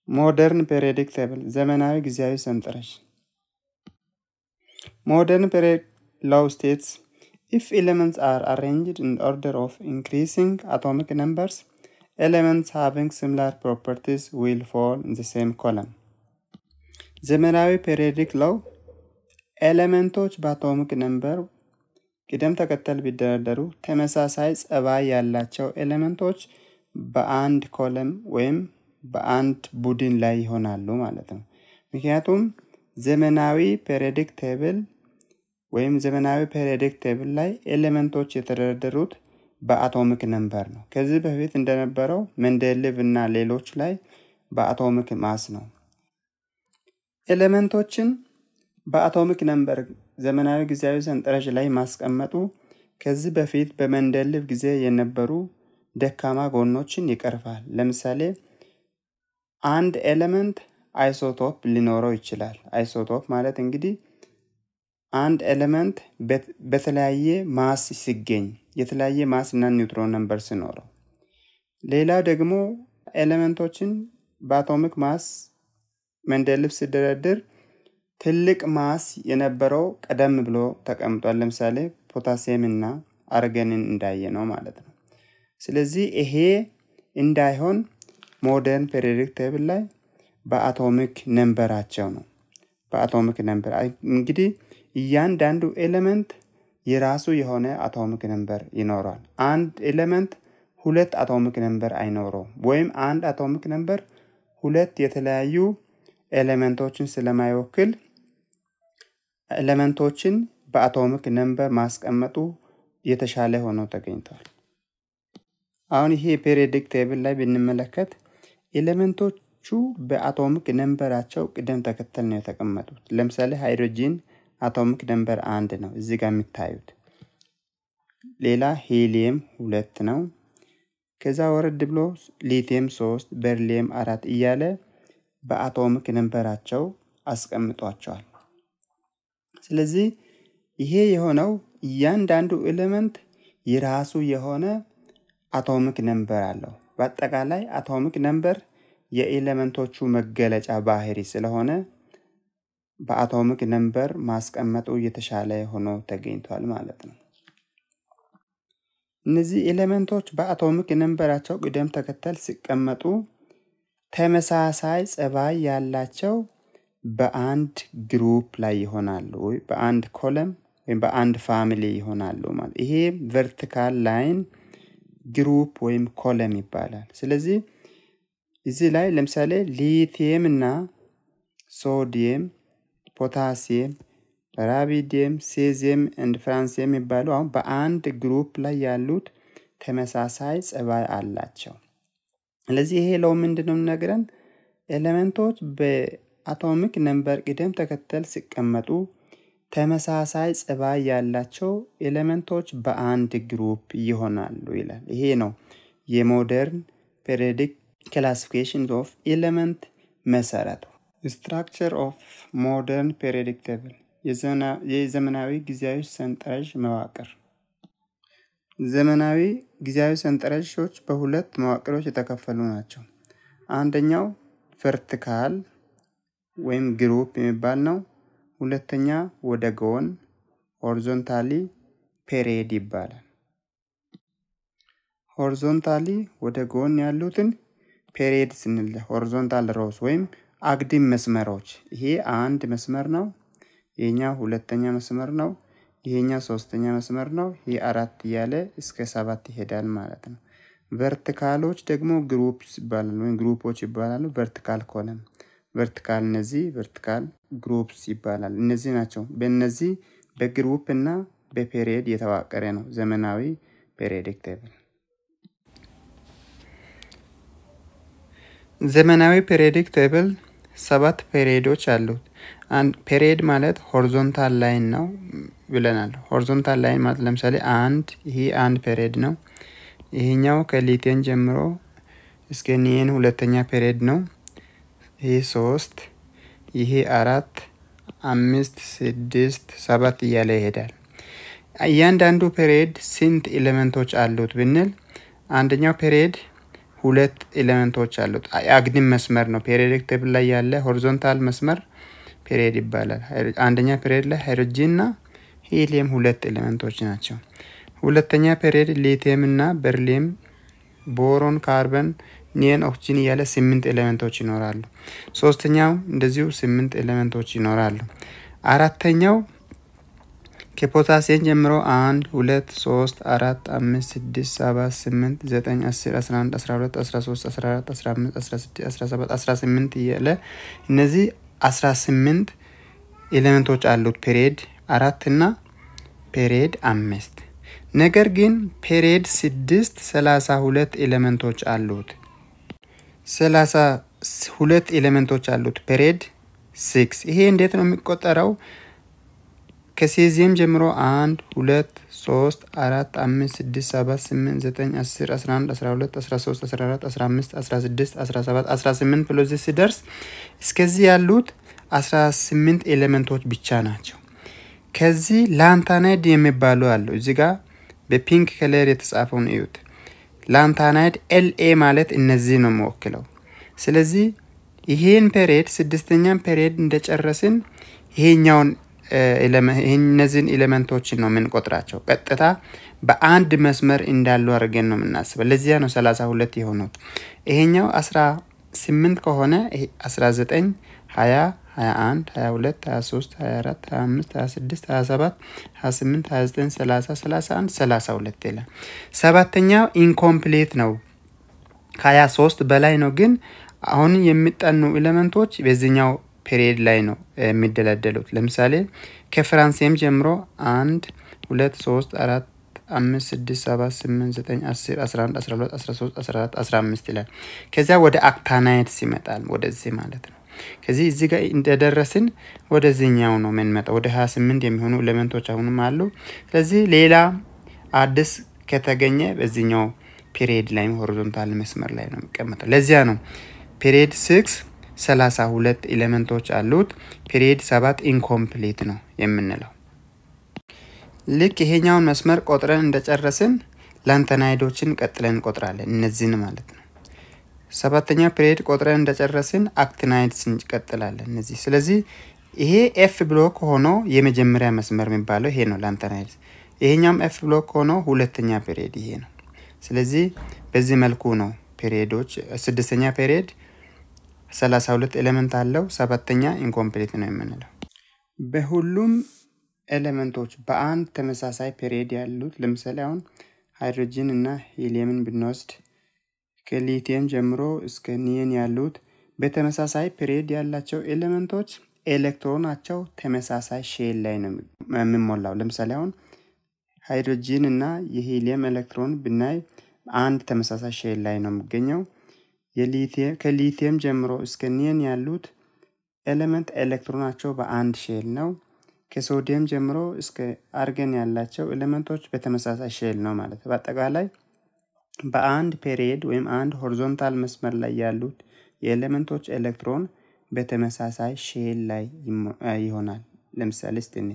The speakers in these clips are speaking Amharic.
ሞደርን ፔሪዮዲክ ቴብል ዘመናዊ ጊዜያዊ ሰንጠረዥ ሞደርን ፔሪዮዲክ ሎው ስቴትስ if elements are arranged in order of increasing atomic numbers elements having similar properties will fall in the same column ዘመናዊ ፔሪዮዲክ ሎው ኤሌመንቶች በአቶሚክ ነምበር ቅደም ተከተል ቢደረደሩ ተመሳሳይ ጸባይ ያላቸው ኤሌመንቶች በአንድ ኮለም ወይም በአንድ ቡድን ላይ ይሆናሉ ማለት ነው። ምክንያቱም ዘመናዊ ፔሪዮዲክ ቴብል ወይም ዘመናዊ ፔሪዮዲክ ቴብል ላይ ኤሌመንቶች የተደረደሩት በአቶሚክ ነምበር ነው። ከዚህ በፊት እንደነበረው መንደልቭ እና ሌሎች ላይ በአቶሚክ ማስ ነው። ኤሌመንቶችን በአቶሚክ ነምበር ዘመናዊ ጊዜያዊ ሰንጠረዥ ላይ ማስቀመጡ ከዚህ በፊት በመንደልቭ ጊዜ የነበሩ ደካማ ጎኖችን ይቀርፋል። ለምሳሌ አንድ ኤሌመንት አይሶቶፕ ሊኖረው ይችላል። አይሶቶፕ ማለት እንግዲህ አንድ ኤሌመንት በተለያየ ማስ ሲገኝ የተለያየ ማስ እና ኒውትሮን ነምበር ሲኖረው፣ ሌላው ደግሞ ኤሌመንቶችን በአቶሚክ ማስ መንደልቭ ሲደረድር ትልቅ ማስ የነበረው ቀደም ብሎ ተቀምጧል። ለምሳሌ ፖታሲየም እና አርገንን እንዳየ ነው ማለት ነው። ስለዚህ ይሄ እንዳይሆን ሞደርን ፔሪዮዲክ ቴብል ላይ በአቶሚክ ነንበራቸው ነው። በአቶሚክ ነንበር እንግዲህ እያንዳንዱ ኤሌመንት የራሱ የሆነ አቶሚክ ነንበር ይኖረዋል። አንድ ኤሌመንት ሁለት አቶሚክ ነንበር አይኖረውም። ወይም አንድ አቶሚክ ነንበር ሁለት የተለያዩ ኤሌመንቶችን ስለማይወክል ኤሌመንቶችን በአቶሚክ ነንበር ማስቀመጡ የተሻለ ሆኖ ተገኝቷል። አሁን ይሄ ፔሪዮዲክ ቴብል ላይ ብንመለከት ኤሌመንቶቹ በአቶሚክ ነንበራቸው ቅደም ተከተል ነው የተቀመጡት። ለምሳሌ ሃይድሮጂን አቶሚክ ነንበር አንድ ነው እዚህ ጋር የሚታዩት። ሌላ ሄሊየም ሁለት ነው። ከዛ ወረድ ብሎ ሊቲየም ሶስት፣ በርሊየም አራት እያለ በአቶሚክ ነንበራቸው አስቀምጧቸዋል። ስለዚህ ይሄ የሆነው እያንዳንዱ ኤሌመንት የራሱ የሆነ አቶሚክ ነንበር አለው። በአጠቃላይ አቶሚክ ነንበር የኤሌመንቶቹ መገለጫ ባህሪ ስለሆነ በአቶሚክ ነንበር ማስቀመጡ የተሻለ ሆኖ ተገኝቷል ማለት ነው። እነዚህ ኤሌመንቶች በአቶሚክ ነንበራቸው ቅደም ተከተል ሲቀመጡ ተመሳሳይ ጸባይ ያላቸው በአንድ ግሩፕ ላይ ይሆናሉ ወይ በአንድ ኮለም ወይም በአንድ ፋሚሊ ይሆናሉ ማለት ይሄ ቨርቲካል ላይን ግሩፕ ወይም ኮለም ይባላል። ስለዚህ እዚህ ላይ ለምሳሌ ሊቲየም እና ሶዲየም፣ ፖታሲየም፣ ራቢዲየም፣ ሴዚየም እንድ ፍራንሲየም የሚባሉ አሁን በአንድ ግሩፕ ላይ ያሉት ተመሳሳይ ጸባይ አላቸው። ስለዚህ ይሄ ለው ምንድን ነው የሚነግረን? ኤሌመንቶች በአቶሚክ ነንበር ቅደም ተከተል ሲቀመጡ ተመሳሳይ ጸባይ ያላቸው ኤሌመንቶች በአንድ ግሩፕ ይሆናሉ ይላል። ይሄ ነው የሞደርን ፔሪዮዲክ ክላሲፊኬሽን ኦፍ ኤሌመንት መሰረቱ። ስትራክቸር ኦፍ ሞደርን ፔሪዮዲክ ቴብል የዘመናዊ ጊዜያዊ ሰንጠረዥ መዋቅር ዘመናዊ ጊዜያዊ ሰንጠረዦች በሁለት መዋቅሮች የተከፈሉ ናቸው። አንደኛው ቨርቲካል ወይም ግሩፕ የሚባል ነው። ሁለተኛ ወደ ጎን ሆሪዞንታሊ ፔሪድ ይባላል። ሆሪዞንታሊ ወደ ጎን ያሉትን ፔሪድ ስንል ሆሪዞንታል ሮስ ወይም አግድም መስመሮች፣ ይሄ አንድ መስመር ነው። ይሄኛው ሁለተኛ መስመር ነው። ይሄኛው ሶስተኛ መስመር ነው። ይሄ አራት እያለ እስከ ሰባት ይሄዳል ማለት ነው። ቨርቲካሎች ደግሞ ግሩፕስ ይባላሉ ወይም ግሩፖች ይባላሉ። ቨርቲካል ኮለም ቨርቲካል እነዚህ ቨርቲካል ግሩፕስ ይባላል። እነዚህ ናቸው። በእነዚህ በግሩፕ እና በፔሪየድ የተዋቀረ ነው ዘመናዊ ፔሪዮዲክ ቴብል። ዘመናዊ ፔሪዮዲክ ቴብል ሰባት ፔሪዮዶች አሉት። ፔሪየድ ማለት ሆሪዞንታል ላይን ነው ብለናል። ሆሪዞንታል ላይን ማለት ለምሳሌ አንድ ይሄ አንድ ፔሪየድ ነው። ይሄኛው ከሊቴን ጀምሮ እስከ ኒየን ሁለተኛ ፔሪየድ ነው። ይሄ ሶስት ይሄ አራት አምስት ስድስት ሰባት እያለ ይሄዳል። እያንዳንዱ ፔሪየድ ስንት ኤሌመንቶች አሉት ብንል አንደኛው ፔሪየድ ሁለት ኤሌመንቶች አሉት። አግድም መስመር ነው። ፔሪዮዲክ ቴብል ላይ ያለ ሆሪዞንታል መስመር ፔሪድ ይባላል። አንደኛ ፔሪድ ላይ ሃይድሮጂን እና ሂሊየም ሁለት ኤሌመንቶች ናቸው። ሁለተኛ ፔሪድ ሊቲየም እና በርሊየም፣ ቦሮን፣ ካርበን፣ ኒየን፣ ኦክሲጅን እያለ ስምንት ኤሌመንቶች ይኖራሉ። ሶስተኛው እንደዚሁ ስምንት ኤሌመንቶች ይኖራሉ። አራተኛው ከፖታሲየም ጀምሮ አንድ ሁለት ሶስት አራት አምስት ስድስት ሰባት ስምንት ዘጠኝ አስር አስራ አንድ አስራ ሁለት አስራ ሶስት አስራ አራት አስራ አምስት አስራ ስድስት አስራ ሰባት አስራ ስምንት እያለ እነዚህ አስራ ስምንት ኤሌመንቶች አሉት ፔሪድ አራት እና ፔሪድ አምስት ነገር ግን ፔሪድ ስድስት ሰላሳ ሁለት ኤሌመንቶች አሉት። ሰላሳ ሁለት ኤሌመንቶች አሉት ፔሪድ ሲክስ። ይሄ እንዴት ነው የሚቆጠረው? ከሴዚየም ጀምሮ አንድ ሁለት ሶስት አራት አምስት ስድስት ሰባት ስምንት ዘጠኝ አስር አስራ አንድ አስራ ሁለት አስራ ሶስት አስራ አራት አስራ አምስት አስራ ስድስት አስራ ሰባት አስራ ስምንት ብሎ እዚህ ሲደርስ እስከዚህ ያሉት አስራ ስምንት ኤሌመንቶች ብቻ ናቸው። ከዚህ ላንታናይድ የሚባሉ አሉ። እዚህ ጋር በፒንክ ከለር የተጻፈውን እዩት። ላንታናይድ ኤልኤ ማለት እነዚህ ነው የሚወክለው። ስለዚህ ይሄን ፔሬድ ስድስተኛን ፔሬድ እንደጨረስን ይሄኛውን እነዚህን ኤሌመንቶችን ነው የምንቆጥራቸው። ቀጥታ በአንድ መስመር እንዳሉ አድርገን ነው የምናስበው። ለዚያ ነው ሰላሳ ሁለት የሆኑት። ይሄኛው አስራ ስምንት ከሆነ አስራ ዘጠኝ ሀያ ሀያ አንድ ሀያ ሁለት ሀያ ሶስት ሀያ አራት ሀያ አምስት ሀያ ስድስት ሀያ ሰባት ሀያ ስምንት ሀያ ዘጠኝ ሰላሳ ሰላሳ አንድ ሰላሳ ሁለት ይላል። ሰባተኛው ኢንኮምፕሌት ነው። ከሀያ ሶስት በላይ ነው ግን አሁን የሚጠኑ ኤሌመንቶች በዚህኛው ፔሪየድ ላይ ነው የሚደለደሉት። ለምሳሌ ከፍራንሲየም ጀምሮ አንድ ሁለት ሶስት አራት አምስት ስድስት ሰባት ስምንት ዘጠኝ አስር አስራ አንድ አስራ ሁለት አስራ ሶስት አስራ አራት አስራ አምስት ይላል። ከዚያ ወደ አክታናይድስ ይመጣል ወደዚህ ማለት ነው። ከዚህ እዚህ ጋር እንደደረስን ወደዚህኛው ነው የምንመጣው። ወደ ሀያ ስምንት የሚሆኑ ኤሌመንቶች አሁንም አሉ። ስለዚህ ሌላ አዲስ ከተገኘ በዚህኛው ፔሪየድ ላይ ሆሪዞንታል መስመር ላይ ነው የሚቀመጠው። ለዚያ ነው ፔሪየድ ሲክስ ሰላሳ ሁለት ኤሌመንቶች አሉት። ፔሪየድ ሰባት ኢንኮምፕሌት ነው የምንለው። ልክ ይሄኛውን መስመር ቆጥረን እንደጨረስን ላንተናይዶችን ቀጥለን እንቆጥራለን። እነዚህን ማለት ነው። ሰባተኛ ፔሪየድ ቆጥረን እንደጨረስን አክቲናይድስ እንቀጥላለን። እነዚህ ስለዚህ ይሄ ኤፍ ብሎክ ሆኖ የመጀመሪያ መስመር የሚባለው ይሄ ነው ላንተናይድስ። ይሄኛውም ኤፍ ብሎክ ሆኖ ሁለተኛ ፔሪየድ ይሄ ነው። ስለዚህ በዚህ መልኩ ነው ፔሪየዶች ስድስተኛ ፔሪየድ ሰላሳ ሁለት ኤሌመንት አለው። ሰባተኛ ኢንኮምፕሌት ነው የምንለው። በሁሉም ኤሌመንቶች በአንድ ተመሳሳይ ፔሪየድ ያሉት ለምሳሌ አሁን ሃይድሮጂን እና ሂሊየምን ብንወስድ ከሊቲየም ጀምሮ እስከ ኒየን ያሉት በተመሳሳይ ፔሪየድ ያላቸው ኤሌመንቶች ኤሌክትሮናቸው ተመሳሳይ ሼል ላይ ነው የሚሞላው። ለምሳሌ አሁን ሃይድሮጂን እና የሂሊየም ኤሌክትሮን ብናይ አንድ ተመሳሳይ ሼል ላይ ነው የሚገኘው። ከሊቲየም ጀምሮ እስከ ኒየን ያሉት ኤሌመንት ኤሌክትሮናቸው በአንድ ሼል ነው። ከሶዲየም ጀምሮ እስከ አርገን ያላቸው ኤሌመንቶች በተመሳሳይ ሼል ነው ማለት ነው። በአጠቃላይ በአንድ ፔሪየድ ወይም አንድ ሆሪዞንታል መስመር ላይ ያሉት የኤሌመንቶች ኤሌክትሮን በተመሳሳይ ሼል ላይ ይሆናል። ለምሳሌ ስትኔ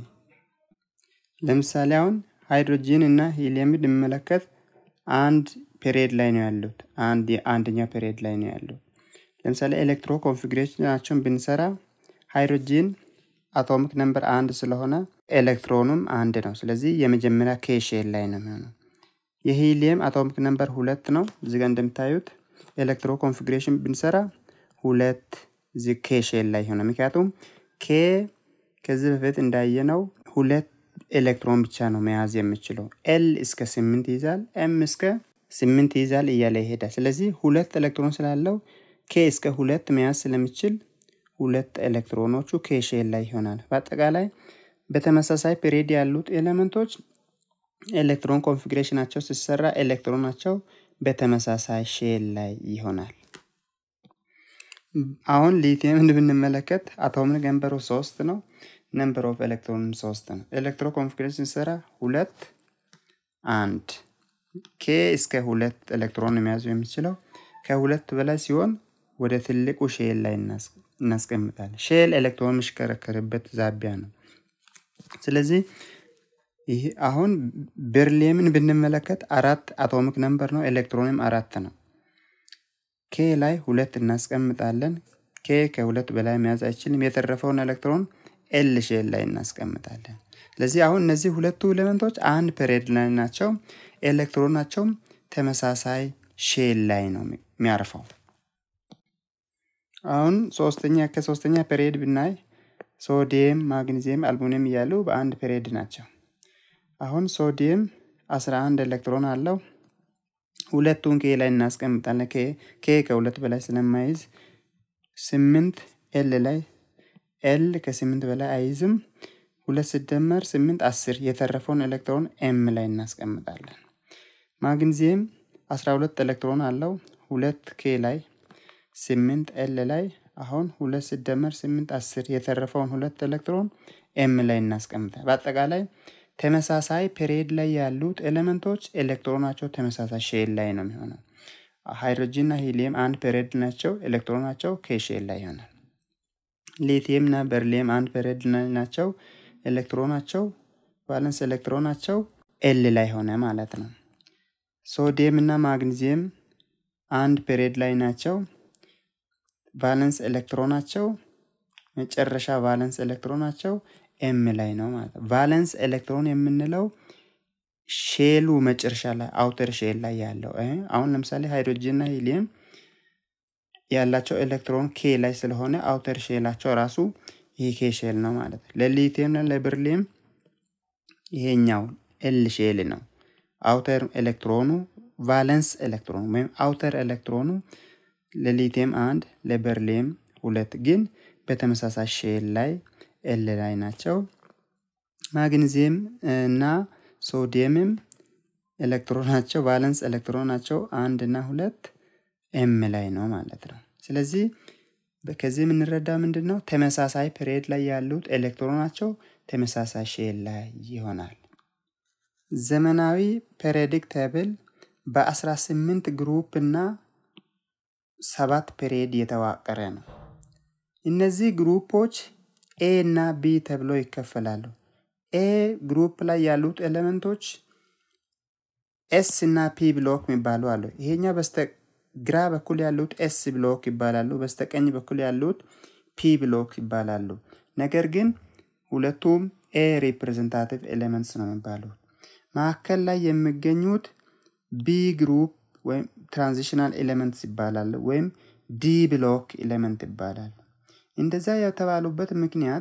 ለምሳሌ አሁን ሃይድሮጂን እና ሂሊየም ብንመለከት አንድ ፔሪየድ ላይ ነው ያሉት። አንድ አንደኛ ፔሪየድ ላይ ነው ያሉት። ለምሳሌ ኤሌክትሮ ኮንፊግሬሽናቸውን ብንሰራ ሃይድሮጂን አቶሚክ ነምበር አንድ ስለሆነ ኤሌክትሮኑም አንድ ነው። ስለዚህ የመጀመሪያ ኬ ሼል ላይ ነው የሚሆነው። የሂሊየም አቶሚክ ነምበር ሁለት ነው። እዚጋ እንደምታዩት ኤሌክትሮ ኮንፊግሬሽን ብንሰራ ሁለት እዚህ ኬ ሼል ላይ ሆነ። ምክንያቱም ኬ ከዚህ በፊት እንዳየነው ሁለት ኤሌክትሮን ብቻ ነው መያዝ የሚችለው። ኤል እስከ ስምንት ይይዛል፣ ኤም እስከ ስምንት ይይዛል እያለ ይሄዳል። ስለዚህ ሁለት ኤሌክትሮን ስላለው ኬ እስከ ሁለት መያዝ ስለሚችል ሁለት ኤሌክትሮኖቹ ኬ ሼል ላይ ይሆናል። በአጠቃላይ በተመሳሳይ ፔሪድ ያሉት ኤሌመንቶች ኤሌክትሮን ኮንፊግሬሽናቸው ሲሰራ ኤሌክትሮናቸው በተመሳሳይ ሼል ላይ ይሆናል። አሁን ሊቲየምን ብንመለከት አቶሚክ ነምበሩ ሶስት ነው። ነምበር ኦፍ ኤሌክትሮን ሶስት ነው። ኤሌክትሮ ኮንፊግሬሽን ሲሰራ ሁለት አንድ ኬ እስከ ሁለት ኤሌክትሮን የሚያዙ የሚችለው ከሁለት በላይ ሲሆን ወደ ትልቁ ሼል ላይ እናስቀምጣለን። ሼል ኤሌክትሮን የሚሽከረከርበት ዛቢያ ነው። ስለዚህ ይህ አሁን ቤርሊየምን ብንመለከት አራት አቶሚክ ነምበር ነው። ኤሌክትሮንም አራት ነው። ኬ ላይ ሁለት እናስቀምጣለን። ኬ ከሁለት በላይ መያዝ አይችልም። የተረፈውን ኤሌክትሮን ኤል ሼል ላይ እናስቀምጣለን። ስለዚህ አሁን እነዚህ ሁለቱ ኤሌመንቶች አንድ ፔሬድ ላይ ናቸው። ኤሌክትሮናቸውም ተመሳሳይ ሼል ላይ ነው የሚያርፈው። አሁን ሶስተኛ ከሶስተኛ ፔሬድ ብናይ ሶዲየም፣ ማግኒዚየም፣ አልሙኒየም እያሉ በአንድ ፔሬድ ናቸው። አሁን ሶዲየም 11 ኤሌክትሮን አለው። ሁለቱን ኬ ላይ እናስቀምጣለን። ኬ ከሁለት በላይ ስለማይዝ ስምንት ኤል ላይ ኤል ከስምንት በላይ አይዝም። ሁለት ሲደመር ስምንት አስር የተረፈውን ኤሌክትሮን ኤም ላይ እናስቀምጣለን። ማግኒዚየም 12 ኤሌክትሮን አለው። ሁለት ኬ ላይ ስምንት ኤል ላይ አሁን ሁለት ሲደመር ስምንት አስር የተረፈውን ሁለት ኤሌክትሮን ኤም ላይ እናስቀምጣል። በአጠቃላይ ተመሳሳይ ፔሪድ ላይ ያሉት ኤሌመንቶች ኤሌክትሮናቸው ተመሳሳይ ሼል ላይ ነው የሚሆነው። ሃይድሮጂን እና ሂሊየም አንድ ፔሪድ ናቸው። ኤሌክትሮናቸው ከሼል ላይ ይሆናል። ሊቲየም እና በርሊየም አንድ ፔሪድ ናቸው። ኤሌክትሮናቸው ቫለንስ ኤሌክትሮናቸው ኤል ላይ ሆነ ማለት ነው። ሶዲየም እና ማግኒዚየም አንድ ፔሪድ ላይ ናቸው። ቫለንስ ኤሌክትሮናቸው መጨረሻ ቫለንስ ኤሌክትሮናቸው ኤም ላይ ነው ማለት ነው። ቫለንስ ኤሌክትሮን የምንለው ሼሉ መጨረሻ ላይ አውተር ሼል ላይ ያለው አሁን ለምሳሌ ሃይድሮጂን እና ሂሊየም ያላቸው ኤሌክትሮን ኬ ላይ ስለሆነ አውተር ሼላቸው ራሱ ይሄ ኬ ሼል ነው ማለት ነው። ለሊቲየም እና ለብርሊየም ይሄኛው ኤል ሼል ነው። አውተር ኤሌክትሮኑ ቫለንስ ኤሌክትሮኑ ወይም አውተር ኤሌክትሮኑ ለሊቲየም አንድ ለበርሊየም ሁለት ግን በተመሳሳይ ሼል ላይ ኤል ላይ ናቸው። ማግኒዚየም እና ሶዲየምም ኤሌክትሮናቸው ቫለንስ ኤሌክትሮናቸው አንድ እና ሁለት ኤም ላይ ነው ማለት ነው። ስለዚህ ከዚህ የምንረዳ ምንድን ነው? ተመሳሳይ ፔሪድ ላይ ያሉት ኤሌክትሮናቸው ተመሳሳይ ሼል ላይ ይሆናል። ዘመናዊ ፔሪዮዲክ ቴብል በ18 ግሩፕ እና ሰባት ፔሪድ የተዋቀረ ነው። እነዚህ ግሩፖች ኤ እና ቢ ተብሎ ይከፈላሉ። ኤ ግሩፕ ላይ ያሉት ኤሌመንቶች ኤስ እና ፒ ብሎክ የሚባሉ አሉ። ይሄኛው በስተግራ በኩል ያሉት ኤስ ብሎክ ይባላሉ። በስተቀኝ በኩል ያሉት ፒ ብሎክ ይባላሉ። ነገር ግን ሁለቱም ኤ ሪፕሬዘንታቲቭ ኤሌመንትስ ነው የሚባሉት። መካከል ላይ የሚገኙት ቢ ግሩፕ ወይም ትራንዚሽናል ኤሌመንትስ ይባላሉ፣ ወይም ዲ ብሎክ ኤሌመንት ይባላሉ። እንደዛ የተባሉበት ምክንያት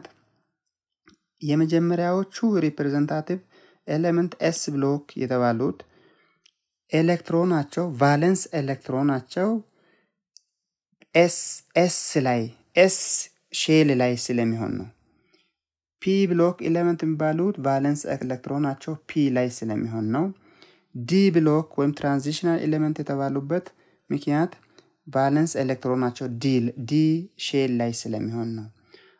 የመጀመሪያዎቹ ሪፕሬዘንታቲቭ ኤሌመንት ኤስ ብሎክ የተባሉት ኤሌክትሮናቸው ቫለንስ ኤሌክትሮናቸው ኤስ ኤስ ላይ ኤስ ሼል ላይ ስለሚሆን ነው። ፒ ብሎክ ኤሌመንት የሚባሉት ቫለንስ ኤሌክትሮናቸው ፒ ላይ ስለሚሆን ነው። ዲ ብሎክ ወይም ትራንዚሽናል ኤሌመንት የተባሉበት ምክንያት ቫለንስ ኤሌክትሮናቸው ዲ ሼል ላይ ስለሚሆን ነው።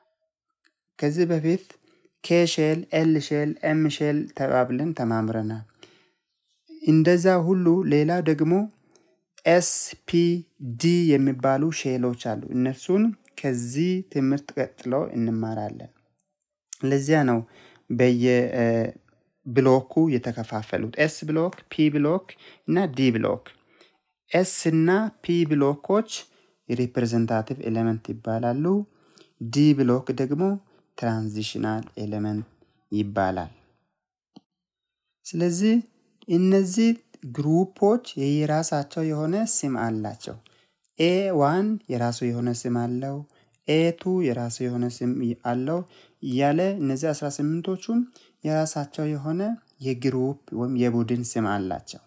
ከዚህ በፊት ኬ ሼል፣ ኤል ሼል፣ ኤም ሼል ተባብለን ተማምረናል። እንደዛ ሁሉ ሌላ ደግሞ ኤስ ፒ ዲ የሚባሉ ሼሎች አሉ። እነሱን ከዚህ ትምህርት ቀጥሎ እንማራለን። ለዚያ ነው በየብሎኩ የተከፋፈሉት ኤስ ብሎክ፣ ፒ ብሎክ እና ዲ ብሎክ። ኤስ እና ፒ ብሎኮች ሪፕሬዘንታቲቭ ኤሌመንት ይባላሉ። ዲ ብሎክ ደግሞ ትራንዚሽናል ኤሌመንት ይባላል። ስለዚህ እነዚህ ግሩፖች የየራሳቸው የሆነ ስም አላቸው። ኤ ዋን የራሱ የሆነ ስም አለው። ኤቱ የራሱ የሆነ ስም አለው እያለ እነዚህ 18ቶቹም የራሳቸው የሆነ የግሩፕ ወይም የቡድን ስም አላቸው።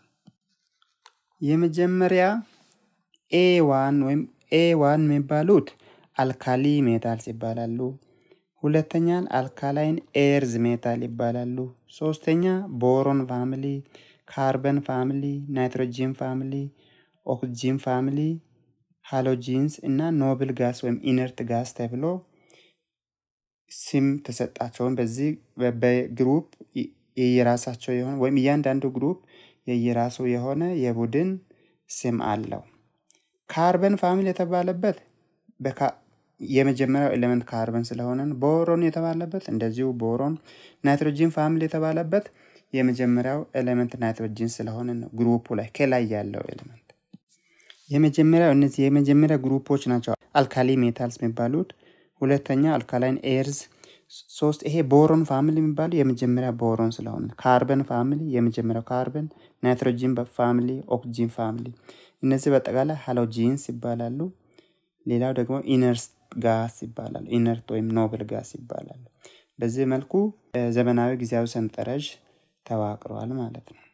የመጀመሪያ ኤ ዋን ወይም ኤ ዋን የሚባሉት አልካሊ ሜታልስ ይባላሉ። ሁለተኛን አልካላይን ኤርዝ ሜታል ይባላሉ። ሶስተኛ ቦሮን ፋሚሊ፣ ካርበን ፋሚሊ፣ ናይትሮጂን ፋሚሊ፣ ኦክጂን ፋሚሊ፣ ሃሎጂንስ እና ኖብል ጋስ ወይም ኢነርት ጋስ ተብሎ ስም ተሰጣቸውን። በዚህ በግሩፕ የየራሳቸው የሆነ ወይም እያንዳንዱ ግሩፕ የየራሱ የሆነ የቡድን ስም አለው። ካርበን ፋሚሊ የተባለበት የመጀመሪያው ኤሌመንት ካርበን ስለሆነ ቦሮን የተባለበት እንደዚሁ ቦሮን። ናይትሮጂን ፋሚሊ የተባለበት የመጀመሪያው ኤሌመንት ናይትሮጂን ስለሆነ ነው። ግሩፑ ላይ ከላይ ያለው ኤሌመንት የመጀመሪያው እነዚህ የመጀመሪያ ግሩፖች ናቸው አልካሊ ሜታልስ የሚባሉት። ሁለተኛ አልካላይን ኤርዝ ሶስት ይሄ ቦሮን ፋሚሊ የሚባሉ የመጀመሪያ ቦሮን ስለሆነ ካርበን ፋሚሊ የመጀመሪያው ካርበን፣ ናይትሮጂን ፋሚሊ፣ ኦክሲጂን ፋሚሊ እነዚህ በጠቃላይ ሃሎጂንስ ይባላሉ። ሌላው ደግሞ ኢነርስ ጋስ ይባላል። ኢነርት ወይም ኖብል ጋስ ይባላል። በዚህ መልኩ ዘመናዊ ጊዜያዊ ሰንጠረዥ ተዋቅረዋል ማለት ነው።